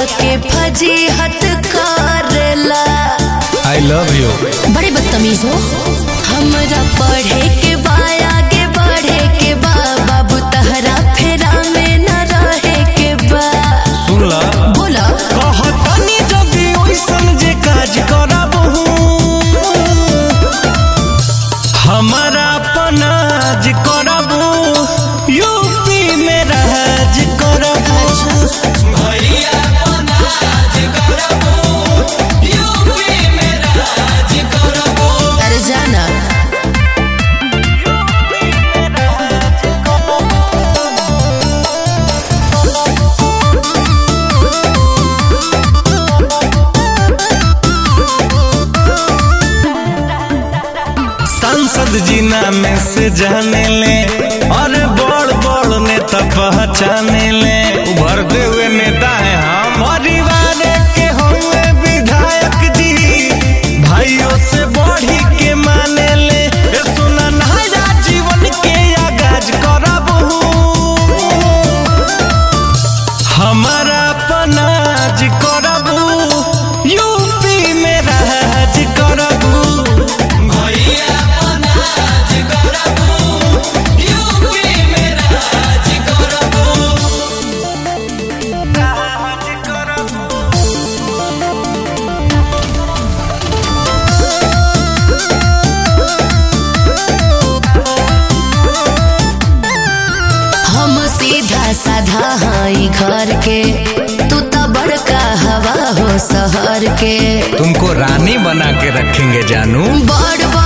के फजीहत करेला I love you बड़े बदतमीज हो हमरा पढ़े के बा आगे बढ़े के बा बाबू तहरा फेरा में न रहे के बा सुन ला बोला कहतनी जदी ओइसन जे काज करबहू हमारा पनाज करबू यूपी में राज करबू अरे जाना सांसद जी नाम से जाने ले और बड़ बड़ नेता पहचाने ले उभरते हुए नेता है हम परिवार के हुए विधायक जी भाइयों से बढ़ी के माने ले ए सुना नया जीवन के आगाज करबहू हमारा पनाज करबू यूपी में राज करबू हम सीधा साधा हई घर के तू तो बड़का हवा हो शहर के तुमको रानी बना के रखेंगे जानू बड़